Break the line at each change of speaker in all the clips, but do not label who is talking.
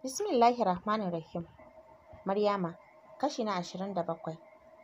Bismillahi Rahmanir Rahim. Maryama, kashi na ashirin da bakwai.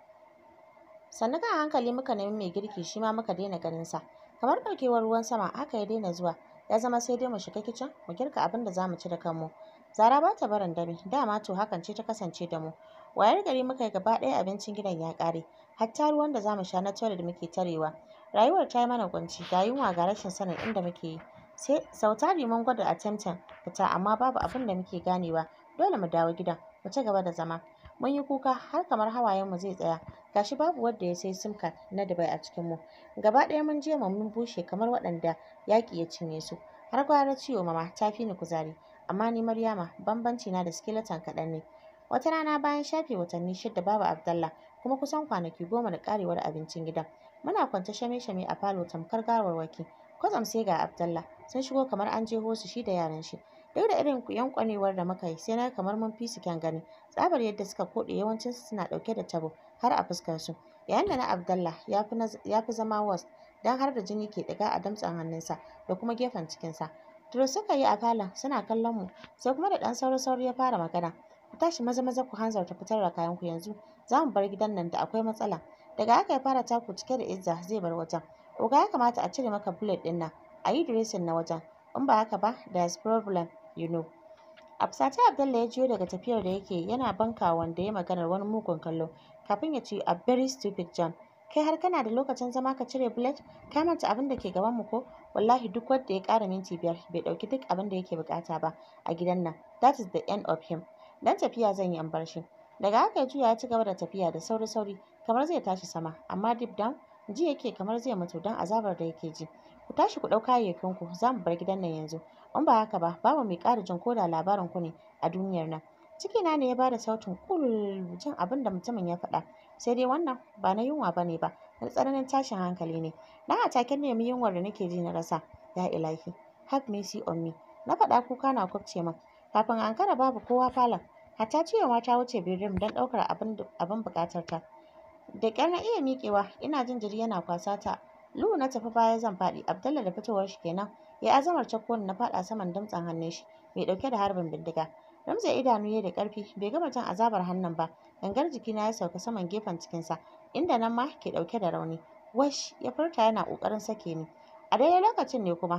Sannu kan hankali muka nemi mai girki shi ma muka daina ganin sa. Kamar ɗaukewar ruwan sama haka ya daina zuwa. Ya zama sai dai mu shiga kicin mu girka abin da za mu ci da kanmu. Zara ba ta barin dare, dama to hakan ce ta kasance da mu. Wayar gari muka yi gaba ɗaya abincin gidan ya ƙare. Hatta ruwan da za mu sha na toilet muke tarewa. Rayuwar ta yi mana kunci, ga yunwa ga rashin sanin inda muke yi. Sai sau tari mun gwada attempting fita amma babu abin da muke ganewa. Dole mu dawo gidan, mu ci gaba da zama. Mun yi kuka har kamar hawayenmu zai tsaya. Gashi babu wanda ya sai sim card na Dubai a cikinmu. Gaba ɗaya mun je mu mun bushe kamar waɗanda yaƙi ya cinye su. Har gwara ciwo mama ta fi ni kuzari. Amma ni Maryama bambanci na da skeleton kaɗan ne. Wata rana bayan shafe watanni shida babu Abdallah kuma kusan kwanaki goma da ƙarewar abincin gidan. Muna kwance shame-shame a falo tamkar gawarwaki. Kwatsam sai ga Abdallah sun shigo kamar an jeho su shi da yaran shi. Duk da irin yankwanewar da muka yi sai na kamar mun fi su kyan gani. Tsabar yadda suka koɗe yawancinsu suna ɗauke da tabo har a fuskarsu. Yayin da na Abdallah ya fi zama worst don har da jini ke ɗiga a damtsen hannunsa da kuma gefen cikinsa. Turo suka yi a falon suna kallon mu sai kuma da ɗan sauri-sauri ya fara magana. Ku tashi maza-maza ku hanzarta fitar da kayanku yanzu. Za mu bar gidan nan da akwai matsala. Daga haka ya fara taku cike da izza zai bar wajen. Oga ya kamata a cire maka bullet ɗin nan. A yi dressing na wajen. In ba haka ba, there's problem, you know. A fusace Abdallah ya jiyo daga tafiyar da yake yana banka wanda ya maganar wani mugun kallo kafin ya ce a very stupid John. Kai har kana da lokacin zama ka cire bullet? Ka manta abin da ke gaban mu ko? Wallahi duk wanda ya ƙara minti biyar bai ɗauki duk abin da yake buƙata ba a gidan nan. That is the end of him. Dan tafiya zan yi an bar shi. Daga haka ya juya ya ci gaba da tafiya da sauri-sauri kamar zai tashi sama amma deep down ji yake kamar zai mutu don azabar da yake ji. Ku tashi ku ɗau kayayyakinku za mu bar gidan nan yanzu. In ba haka ba babu mai ƙara jin koda labarin ku ne a duniyar nan. Cikina ne ya bada sautin ƙul jin abin da mutumin ya faɗa. Sai dai wannan ba na yunwa ba ne ba, na tsananin tashin hankali ne. Na a take nemi yunwar da nake ji na rasa. Ya ilahi, have mercy on me. Na faɗa kuka na kwabce min. Kafin a ankara babu kowa falon. Hatta ciwo ma ta wuce bedroom don ɗaukar abin buƙatar ta. Da ƙyar na iya miƙewa, ina jin jiri yana kwasa ta. Luhu na tafi baya zan faɗi, Abdallah da fitowar shi kenan. Ya azamar cakko na faɗa saman damtsen hannun shi, mai ɗauke da harbin bindiga. Ramza idanu ya da ƙarfi, bai gama jin azabar hannun ba. Gangar jikina ya sauka saman gefen cikinsa, inda nan ma ke ɗauke da rauni. Wash ya furta yana ƙoƙarin sake ni. A daidai lokacin ne kuma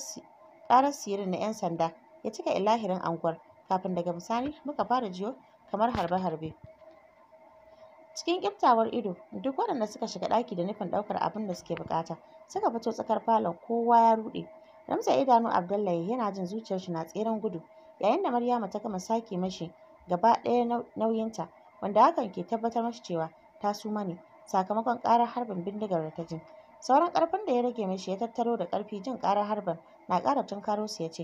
ƙarar sirin na 'yan sanda ya cika ilahirin anguwar, kafin daga bisani muka fara jiyo kamar harbe-harbe. Cikin ƙiftawar ido, duk waɗanda suka shiga ɗaki da nufin ɗaukar abin da suke buƙata, suka fito tsakar falon kowa ya ruɗe. Ramsa idanu Abdullahi yana jin zuciyar shi na tseren gudu, yayin da Maryama ta gama sake mashi gaba ɗaya nauyinta, wanda hakan ke tabbatar mashi cewa ta suma ne sakamakon ƙarar harbin bindigar da ta ji. Sauran ƙarfin da ya rage mashi ya tattaro da ƙarfi jin ƙarar harbin na ƙara tunkaro su ya ce,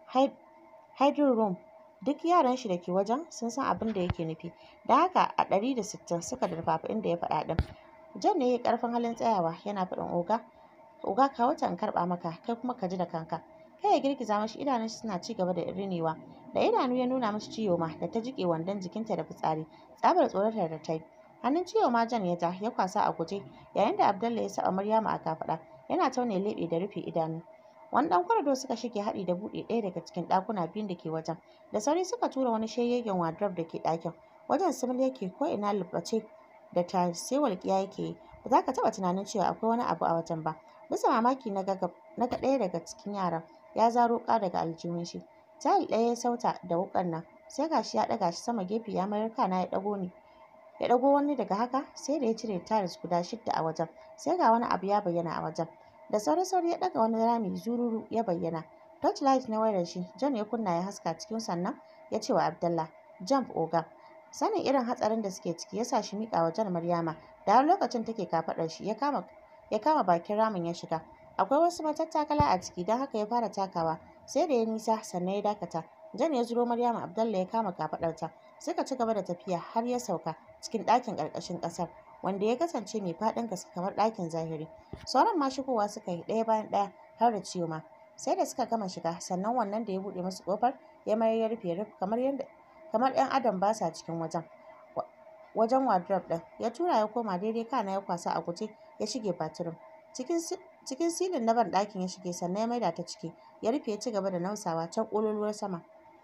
Hiding room duk yaran shi da ke wajen sun san abin da yake nufi da haka a ɗari da sittin suka durfafa inda ya faɗa ɗin John ne ya yi ƙarfin halin tsayawa yana faɗin oga oga ka wata in karɓa maka kai kuma ka ji da kanka kai ya girgiza mashi idanun shi suna ci gaba da rinewa da idanu ya nuna mashi ciwo ma da ta jiƙe wandon jikinta da fitsari tsabar tsoratar da ta yi hannun ciwo ma John ya ja ya kwasa a guje yayin da Abdallah ya saba Maryama a kafaɗa yana taune leɓe da rufe idanu wani ɗan kwarado suka shige haɗi da buɗe ɗaya daga cikin ɗakuna biyun da ke wajen da sauri suka tura wani shegegen wardrobe da ke ɗakin wajen simil yake ko ina lubbace da tiles sai walƙiya yake yi ba za ka taɓa tunanin cewa akwai wani abu a wajen ba bisa mamaki na ga ɗaya daga cikin yaran ya zaro wuƙa daga aljihun shi tile ɗaya ya sauta da wuƙar nan sai gashi ya ɗaga shi sama gefe ya mayar kana ya ɗago ni ya ɗago wani daga haka sai da ya cire tiles guda shidda a wajen sai ga wani abu ya bayyana a wajen da sauri-sauri ya ɗaga wani rami zururu ya bayyana torchlight na wayar shi John ya kunna ya haska cikin sannan ya ce wa Abdallah jump oga sanin irin hatsarin da suke ciki ya sa shi miƙa wa John Maryama da har lokacin take kafaɗar shi ya kama ya kama bakin ramin ya shiga akwai wasu matattakala a ciki don haka ya fara takawa sai da ya nisa sannan ya dakata John ya zuro Maryama Abdallah ya kama kafaɗarta suka ci gaba da tafiya har ya sauka cikin ɗakin ƙarƙashin ƙasar wanda ya kasance mai faɗin gaske kamar ɗakin zahiri sauran ma shigowa suka yi ɗaya bayan ɗaya har da ciwo ma sai da suka gama shiga sannan wannan da ya buɗe musu ƙofar ya mayar ya rufe ruf kamar yadda kamar 'yan adam ba sa cikin wajen wajen wardrobe ɗin ya tura ya koma daidai kana ya kwasa a guje ya shige bathroom cikin cikin silin na ban ɗakin ya shige sannan ya maida ta ciki ya rufe ya ci gaba da nausawa can ƙololuwar sama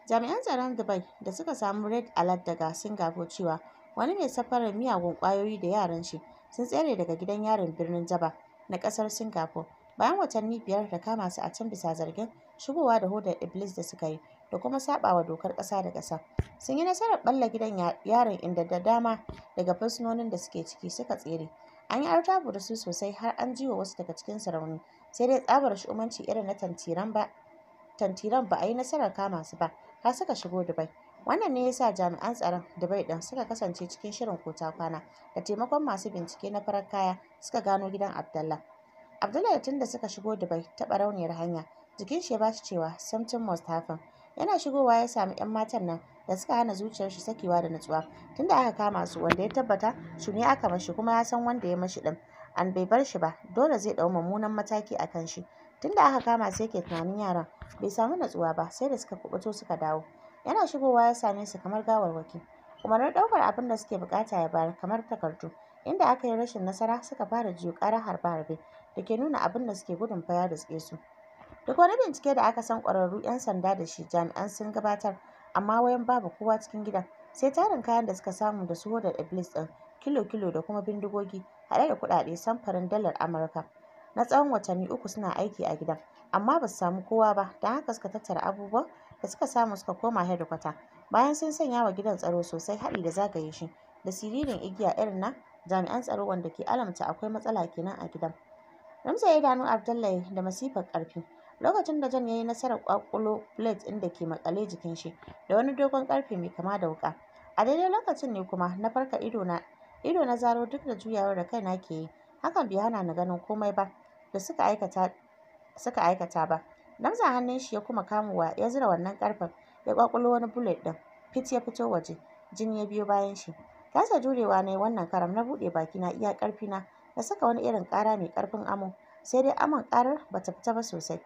Jami'an tsaron Dubai da suka samu red alert daga Singapore cewa wani mai safarar miyagun ƙwayoyi da yaran shi sun tsere daga gidan yarin birnin Jaba na ƙasar Singapore bayan watanni biyar da kama su a can bisa zargin shigowa da hodar Iblis da suka yi da kuma saɓawa dokar ƙasa da ƙasa. Sun yi nasarar ɓalla gidan yarin inda da dama daga fursunonin da suke ciki suka tsere. An yi artabu da su sosai har an ji wa wasu daga cikinsu rauni sai dai tsabar shu'umanci irin na tantiran ba tantiran ba a yi nasarar kama su ba har suka shigo Dubai. Wannan ne ya sa jami'an tsaron Dubai ɗin suka kasance cikin shirin kota kwana da taimakon masu bincike na farar kaya suka gano gidan Abdallah. Abdallah tun da suka shigo Dubai ta ɓarauniyar hanya jikin shi ya ba shi cewa something must happen. Yana shigowa ya sami 'yan matan nan da suka hana zuciyar shi sakewa da nutsuwa tunda aka kama su wanda ya tabbata shi ne aka mashi kuma ya san wanda ya mashi ɗin an bai bar shi ba dole zai ɗau mummunan mataki a kan shi. Tunda aka kama su yake tunanin yaran bai samu natsuwa ba sai da suka kuɓuto suka dawo. Yana shigowa ya same su kamar gawarwaki. Umarnin ɗaukar abin da suke buƙata ya bayar kamar takardu. Inda aka yi rashin nasara suka fara jiyo ƙarar harbe-harbe da ke nuna abin da suke gudun fa ya riske su. Duk wani bincike da aka san ƙwararru 'yan sanda da shi jami'an sun gabatar amma wayan babu kowa cikin gidan sai tarin kayan da suka samu da su hodar Iblis ɗin kilo-kilo da kuma bindigogi haɗe da kuɗaɗe samfurin dalar Amurka. Na tsawon watanni uku suna aiki a gidan amma ba su samu kowa ba don haka suka tattara abubuwan da suka samu suka koma hedikwata bayan sun sanya wa gidan tsaro sosai haɗi da zagaye shi da siririn igiya irin na jami'an tsaro wanda ke alamta akwai matsala kenan a gidan. Ramsa ya idanu Abdullahi da masifar ƙarfi lokacin da John ya yi nasarar ƙwaƙulo plate ɗin da ke maƙale jikin shi da wani dogon ƙarfe mai kama da wuƙa. A daidai lokacin ne kuma na farka ido na ido na zaro duk da juyawar da kaina ke yi hakan bai hana ni ganin komai ba da suka aikata suka aikata ba. Namza hannun shi ya kuma kamowa ya zura wannan ƙarfen ya ƙwaƙulo wani bullet ɗin fit ya fito waje jini ya biyo bayan shi. Kasa jurewa na yi wannan karam na buɗe bakina iya ƙarfina na saka wani irin ƙara mai ƙarfin amo sai dai amon ƙarar bata fita ba sosai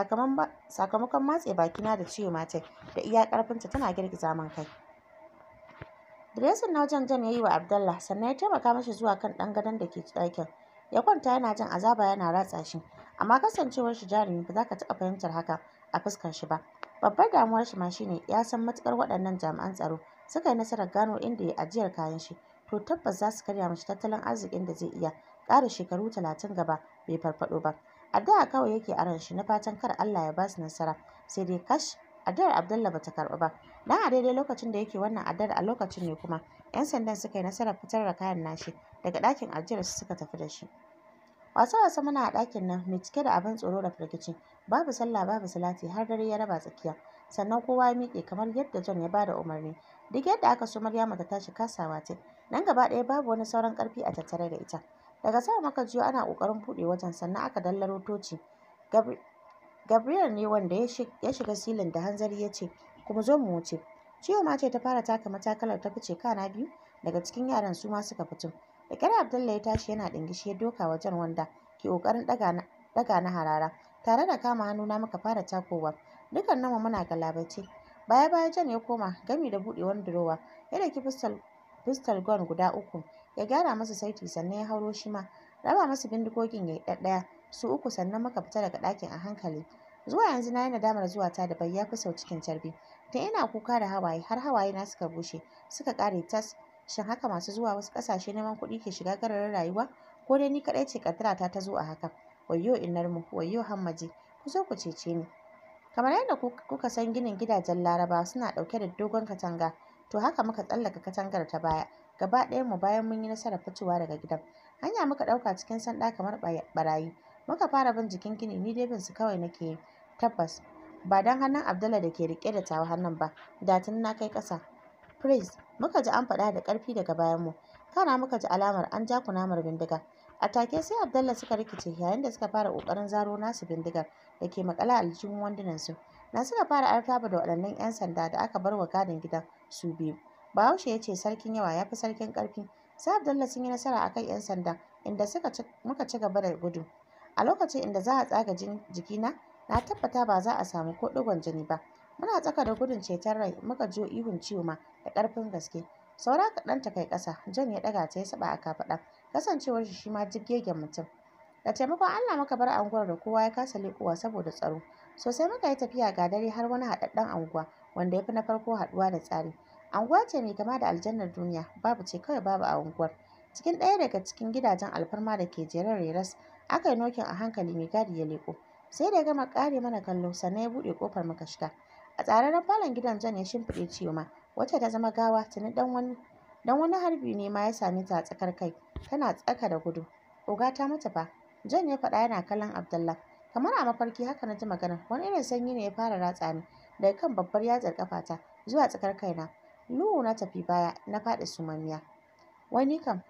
sakamakon matse bakina da ciwo matai da iya ƙarfinta tana girgiza min kai. Diresin na wajen John ya yi wa Abdallah sannan ya taimaka mashi zuwa kan ɗan gadon da ke ɗakin. Ya kwanta yana jin azaba yana ratsa shi amma kasancewar shi jarumi ba za ka taɓa fahimtar haka a fuskar shi ba. Babbar damuwar shi ma shine ya san matuƙar waɗannan jami'an tsaro suka yi nasarar gano inda ya ajiyar kayan shi to tabbas za su karya mashi tattalin arzikin da zai iya ƙara shekaru talatin gaba bai farfaɗo ba. Addu'a kawai yake a ran shi na fatan kar Allah ya ba su nasara sai dai kash addu'ar Abdallah bata karɓu ba. Dan a daidai lokacin da yake wannan addu'ar a lokacin ne kuma 'yan sandan suka yi nasarar fitar da kayan nashi daga ɗakin ajiyar su suka tafi da shi. Wasa-wasa muna a ɗakin nan mai cike da abin tsoro da firgici babu sallah babu salati har dare ya raba tsakiya sannan kowa ya miƙe kamar yadda John ya bada umarni. Duk yadda aka so Maryama ta tashi kasawa ta nan gaba ɗaya babu wani sauran ƙarfi a tattare da ita. Daga sama muka jiyo ana ƙoƙarin buɗe wajen sannan aka dallaro toci. Gabriel ne wanda ya shiga silin da hanzari ya ce kuma zo mu wuce. Ciwo ma ce ta fara taka matakalar ta fice kana biyu daga cikin yaran su ma suka fito. Da ƙyar Abdullahi ya tashi yana ɗingishi ya doka wajen wanda ke ƙoƙarin ɗaga na harara tare da kama hannuna muka fara takowa. Dukkaninmu muna galabaice. Baya baya John ya koma gami da buɗe wani durowa ya ɗauki pistol gun guda uku ya gyara masa saiti sannan ya hauro shi ma raba masa bindigogin ya yi ɗaɗɗaya su uku sannan muka fita daga ɗakin a hankali. Zuwa yanzu na yi nadamar zuwa ta da bai ya fi sau cikin carbi. Tun ina kuka da hawaye har hawaye na suka bushe suka ƙare tas. Shin haka masu zuwa wasu ƙasashe neman kuɗi ke shiga gararin rayuwa? Ko dai ni kaɗai ce ƙaddarata ta zo a haka? Wayyo innarmu, wayyo hammaji, ku zo ku cece ni. Kamar yadda kuka san ginin gidajen Larabawa suna ɗauke da dogon katanga, to haka muka tsallaka katangar ta baya. Gaba ɗayanmu bayan mun yi nasarar fitowa daga gidan. Hanya muka ɗauka cikin sanda kamar ɓarayi. Muka fara bin jikin gini ni dai bin su kawai nake yi. Tabbas ba don hannun Abdallah da ke riƙe da tawa hannun ba, da tuni na kai ƙasa. Praise muka ji an faɗa da ƙarfi daga bayanmu. Kana muka ji alamar an ja kunamar bindiga. A take sai Abdallah suka rikice yayin da suka fara ƙoƙarin zaro nasu bindigar da ke maƙale a aljihun wandunansu. Na suka fara artaba da waɗannan 'yan sanda da aka bar wa gadin gidan su biyu. Bahaushe ya ce sarkin yawa ya fi sarkin ƙarfi. Sai Abdallah sun yi nasara a kan 'yan sanda inda suka muka ci gaba da gudu. A lokacin inda za a tsaga jikina na tabbata ba za a samu ko ɗigon jini ba. Muna tsaka da gudun ceton rai muka jiyo ihun ciwo ma da ƙarfin gaske. Saura kaɗan ta kai ƙasa, John ya ɗaga ta ya saɓa a kafaɗa, kasancewar shi shi ma jibgegen mutum. Da taimakon Allah muka bar anguwar da kowa ya kasa leƙowa saboda tsaro. Sosai muka yi tafiya ga dare har wani haɗaɗɗen anguwa wanda ya fi na farko haɗuwa da tsari. Anguwa ce mai kama da aljannar duniya, babu ce kawai babu a unguwar. Cikin ɗaya daga cikin gidajen alfarma da ke jere reras, aka yi nokin a hankali mai gadi ya leƙo. Sai da ya gama ƙare mana kallo sannan ya buɗe ƙofar muka shiga. A tsararren falon gidan John ya shimfiɗe Ciyoma, wacce ta zama gawa tuni ɗan wani dan wani harbi ne ma ya same ta a tsakar kai, tana tsaka da gudu. Oga ta mutu fa, John ya faɗa yana kallon Abdallah. Kamar a mafarki haka na ji maganar, wani irin sanyi ne ya fara ratsa ni daga kan babbar yatsar ƙafata zuwa tsakar kaina. Luhu na tafi baya na faɗi sumammiya. Wai ni kam,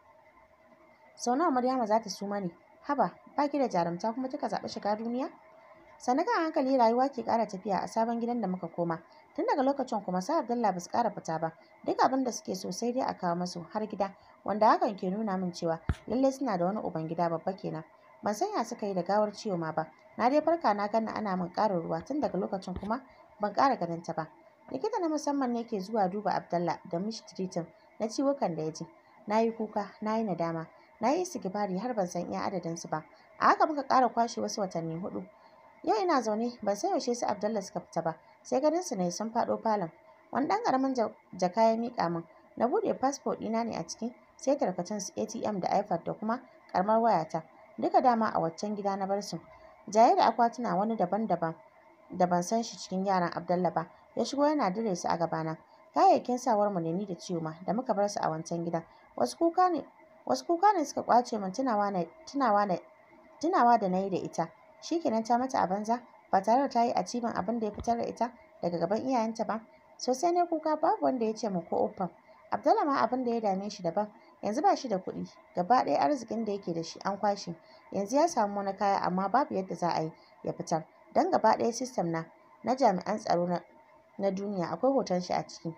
sau nawa Maryama za ta suma ne? Haba, ba ki da jarumta kuma kika zaɓi shiga duniya? Sannan a hankali rayuwa ke ƙara tafiya a sabon gidan da muka koma. Tun daga lokacin kuma sa Abdullah ba su ƙara fita ba. Duk abin da suke so sai dai a kawo musu har gida, wanda hakan ke nuna min cewa lallai suna da wani uban gida babba kenan. Ban san ya suka yi da gawar Ciyoma ba. Na dai farka na ganni ana min ƙarin ruwa tun daga lokacin kuma ban ƙara ganin ta ba. Likita na musamman ne ke zuwa duba Abdallah da mishi tiritin na ciwukan da ya ji. Na yi kuka, na yi nadama, na yi istighfari har ban san iya adadinsu ba. A haka muka ƙara kwashe wasu watanni huɗu. Yau ina zaune ban san yaushe su Abdallah suka fita ba, sai ganin su ne sun faɗo falon. Wani ɗan ƙaramin jaka ya miƙa min. Na buɗe fasfo ɗina ne a ciki, sai tarkacen su ATM da iPad da kuma ƙaramar wayata. Duka dama a waccan gida na bar su. Jaye da akwatuna wani daban-daban da ban san shi cikin yaran Abdallah ba, ya shigo yana dire su a gabana. Kayayyakin sawar mu ne ni da Ciyoma da muka bar su a wancan gidan. Wasu kuka ne wasu kuka ne suka ƙwace min tunawa na tunawa na tunawa da na yi da ita. Shi kenan ta mata a banza ba tare da ta yi achieving abin da ya fitar da ita daga gaban iyayenta ba. Sosai ne kuka babu wanda ya ce min ko uffam. Abdallah ma abin da ya dame shi daban. Yanzu ba shi da kuɗi. Gaba ɗaya arzikin da yake da shi an kwashe. Yanzu ya samu wani kaya amma babu yadda za a yi ya fitar. Don gaba ɗaya sistem na na jami'an tsaro na na duniya akwai hoton shi a ciki.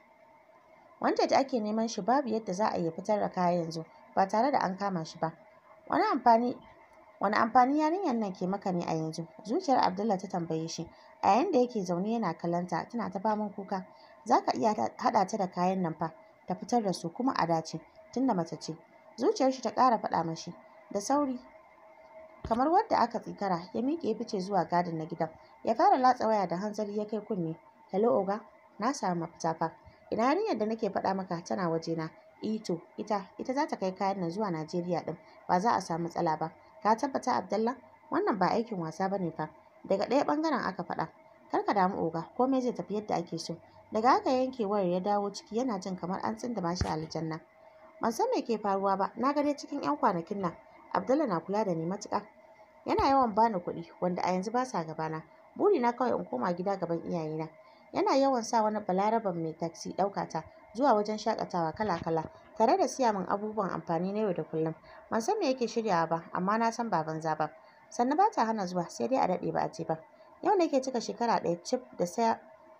Wanda da ake neman shi babu yadda za a yi ya fitar da kaya yanzu ba tare da an kama shi ba. Wani amfani wani amfani yarinyar nan ke maka ne a yanzu? Zuciyar Abdullah ta tambaye shi. A yayin da yake zaune yana kallon ta tana ta faman kuka. Za ka iya haɗa ta da kayan nan fa ta fitar da su kuma a dace tunda mace ce. Zuciyar shi ta ƙara faɗa mashi. Da sauri kamar wadda aka tsikara ya miƙe ya fice zuwa gadin na gidan. Ya fara latsa waya da hanzari ya kai kunne. Hello oga, na samu mafita fa. Ina yarinyar da nake faɗa maka tana wajena. Eh to, ita, ita za ta kai kayan nan zuwa Najeriya ɗin, ba za a samu matsala ba. Ka tabbata Abdallah? Wannan ba aikin wasa ba ne fa. Daga ɗaya ɓangaren aka faɗa. Kar ka damu oga, komai zai tafi yadda ake so. Daga haka yanke wayar ya dawo ciki yana jin kamar an tsindima shi a aljanna. Ban san me ke faruwa ba, na ga dai cikin 'yan kwanakin nan Abdallah na kula da ni matuƙa. Yana yawan bani kuɗi wanda a yanzu ba sa gabana. Burina kawai in koma gida gaban iyayena. Yana yawan sa wani balaraben mai taksi ɗauka ta zuwa wajen shaƙatawa kala-kala tare da siya min abubuwan amfani na yau da kullum. Ban san me yake shiryawa ba amma na san ba banza ba. Sannan ba ta hana zuwa sai dai a daɗe ba a je ba. Yau nake cika shekara ɗaya cif da saya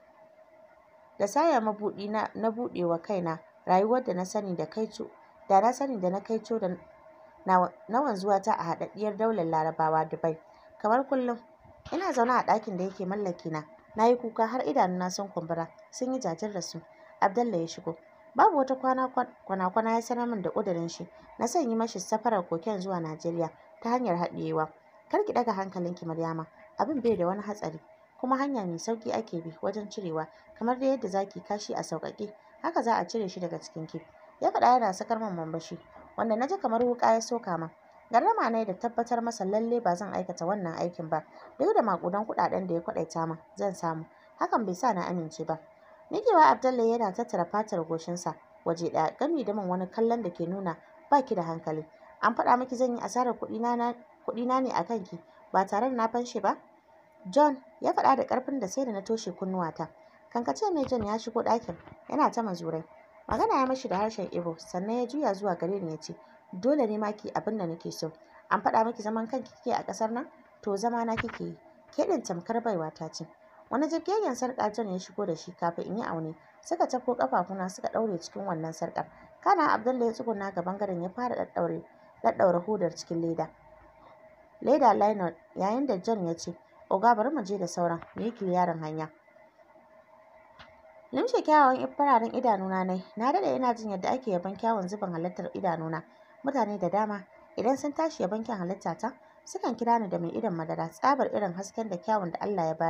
da saya mabuɗi na na buɗe wa kaina rayuwar da na sani da kaico da na sani da na kaico da na wanzuwata a haɗaɗɗiyar daular Larabawa Dubai. Kamar kullum ina zaune a ɗakin da yake mallaki na. Na yi kuka har idanuna sun kumbura sun yi jajir da su. Abdallah ya shigo. Babu wata kwana kwana ya sanar min da ƙudurin shi na son yi mashi safarar koken zuwa Najeriya ta hanyar haɗiyewa. Kar ki ɗaga hankalinki Maryama, abin bai da wani hatsari kuma hanya mai sauƙi ake bi wajen cirewa kamar dai yadda za ki kashi a sauƙaƙe haka za a cire shi daga cikinki. Ya faɗa yana sakar min murmushi wanda na ji kamar wuƙa ya soka min. Gardama na yi da tabbatar masa lalle ba zan aikata wannan aikin ba duk da maƙudan kuɗaɗen da ya kwaɗaita min zan samu. Hakan bai sa na amince ba. Miƙewa Abdallah yana tattara fatar goshinsa waje ɗaya gami da min wani kallon da ke nuna ba ki da hankali. An faɗa miki zan yi asarar kuɗina kuɗina ne a kanki ba tare da na fanshe ba? John ya faɗa da ƙarfin da sai da na toshe kunnuwata. Kankace mai John ya shigo ɗakin yana ta mazurai. Magana ya mashi da harshen Igbo sannan ya juya zuwa gare ni ya ce dole ne ma ki abin da nake so. An faɗa miki zaman kanki kike a ƙasar nan? To zama na kike yi. Ke ɗin tamkar baiwa ta ce. Wani jirgin sarƙa John ya shigo da shi kafin in yi aune. Suka tafko ƙafafuna suka ɗaure cikin wannan sarƙar. Kana Abdullah ya tsuguna gaban gadon ya fara ɗaɗɗaure ɗaɗɗaure hodar cikin leda. Leda liner yayin da John ya ce oga bari mu je da sauran mu yi kiliyarin hanya. Limshe kyawawan fararen idanuna nai na daɗe ina jin yadda ake yabon kyawun zubin halittar idanuna. Mutane da dama idan sun tashi yabon kyan halittata sukan kira ni da mai idon madara tsabar irin hasken da kyawun da Allah ya bani.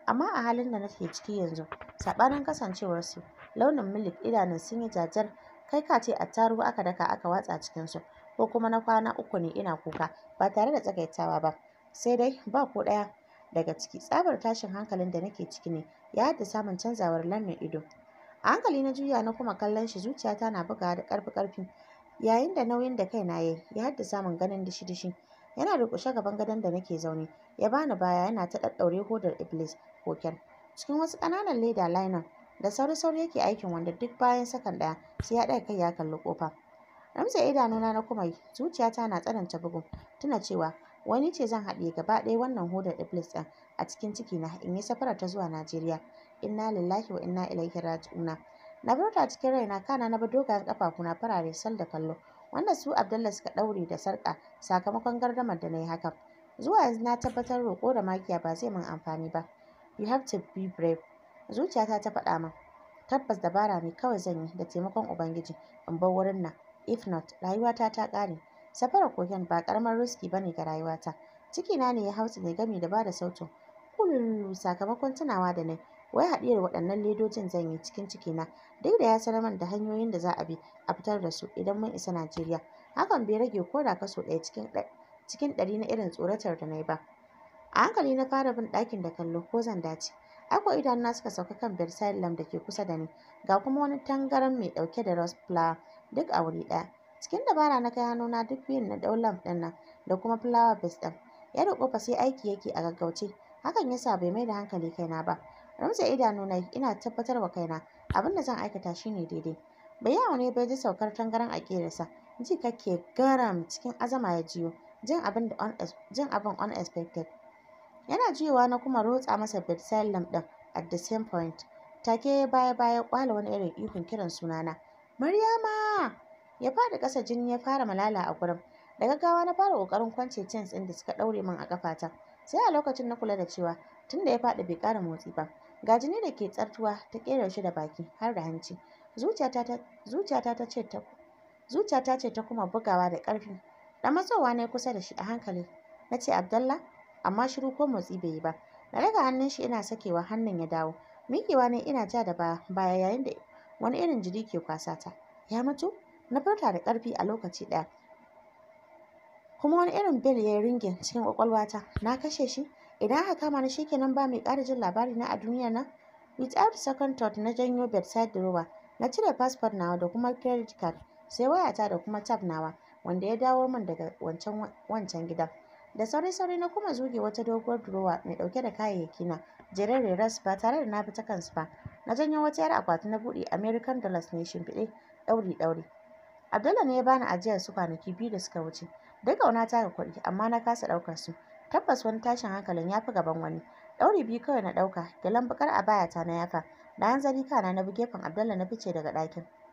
amma a halin da nake ciki yanzu saɓanin kasancewarsu launin milik idanun sun yi jajir kai ka ce attarugu aka daka aka watsa cikinsu ko kuma na kwana uku ne ina kuka ba tare da tsagaitawa ba sai dai ba ko ɗaya daga ciki tsabar tashin hankalin da nake ciki ne ya haddasa min canzawar launin ido a hankali na juya na kuma kallon shi zuciyata na bugawa da ƙarfi ƙarfi yayin da nauyin da kaina yayi ya haddasa min ganin dishi dishi yana durƙushe gaban gadon da nake zaune ya bani baya yana ta ɗaɗɗaure hodar iblis koken cikin wasu ƙananan leda liner da sauri sauri yake aikin wanda duk bayan sakan ɗaya sai ya ɗaga kai ya kalli ƙofa ramsa idanuna na kuma yi zuciyata na tsananta bugu tuna cewa wani ce zan haɗiye gaba ɗaya wannan hodar iblis ɗin a cikin ciki na in yi safarar ta zuwa najeriya inna lillahi wa inna ilaihi raji'una na bar ta cikin raina kana na bi dogayen ƙafafuna farare sal da kallo wanda su Abdullah suka ɗaure da sarƙa sakamakon gardamar da na yi hakan. Zuwa yanzu na tabbatar roƙo da magiya ba zai min amfani ba. You have to be brave. Zuciyata ta faɗa min. Tabbas dabara ne kawai zan yi da taimakon Ubangiji in bar wurin nan. If not, rayuwata ta ƙare. Safarar koken ba ƙaramin riski ba ne ga rayuwata. Cikina ne ya hausa ne gami da bada sautin. Kululu sakamakon tunawa da nai. Wai haɗiyar waɗannan ledojin zan yi cikin cikina duk da ya sanar min da hanyoyin da za a bi a fitar da su idan mun isa Najeriya. Hakan bai rage ko da kaso ɗaya cikin cikin ɗari na irin tsoratar da na yi ba. A hankali na fara bin ɗakin da kallo ko zan dace. Ako idanuna suka sauka kan bedside lamp da ke kusa da ni. Ga kuma wani tangaran mai ɗauke da rose flower duk a wuri ɗaya. Cikin dabara na kai hannuna duk biyun na ɗau lamp ɗin nan da kuma flower base ɗin. Ya da ƙofa sai aiki yake a gaggauce. Hakan yasa bai mai da hankali kaina ba. Ramsa idanu na ina tabbatar wa kaina abin da zan aikata shine daidai. Bai yawo ne bai ji saukar tangaran a ƙerarsa. Ji kake garam cikin azama ya jiyo. Jin abin da jin abin unexpected. Yana juyowa na kuma rotsa masa bedside lamp ɗin at the same point. Take baya baya kwala wani irin ihun kiran sunana. Maryama! Ya faɗi ƙasa jini ya fara malala a gurin. Da gaggawa na fara ƙoƙarin kwance chains ɗin da suka ɗaure min a ƙafata. Sai a lokacin na kula da cewa tunda ya faɗi bai ƙara motsi ba. Ga jini da ke tsartuwa ta ƙera shi da baki har da hanci. Zuciyata ta zuciyata ta ce ta zuciyata ce ta kuma bugawa da ƙarfi. Da matsowa na kusa da shi a hankali. Na ce Abdallah amma shiru ko motsi bai yi ba. Na daga hannun shi ina sakewa hannun ya dawo. Miƙewa ne ina ja da baya yayin da wani irin jiri ke kwasata. Ya mutu? Na furta da ƙarfi a lokaci ɗaya. Kuma wani irin bel ya yi ringin cikin ƙwaƙwalwata. Na kashe shi? Idan aka kama ni shikenan ba mai ƙara jin labari na a duniya nan? Without second thought na janyo bedside drawer. Na cire passport nawa da kuma credit card. Sai wayata da kuma tab nawa wanda ya dawo min daga wancan wancan gidan. Da sauri-sauri na kuma zuge wata doguwar drawer mai ɗauke da kayayyaki na jere ras ba tare da na bi ta kansu ba. Na janyo wata 'yar akwati na buɗe American dollars ne shimfiɗe ɗauri-ɗauri. Abdullah ne ya bani ajiyar su kwanaki biyu da suka wuce. Duk ƙaunata ga kuɗi amma na kasa ɗaukar su. Tabbas wani tashin hankalin ya fi gaban wani. Ɗauri biyu kawai na ɗauka, gyalen baƙar abayata na yafa. Da hanzari kana na bi gefen Abdullah na fice daga ɗakin.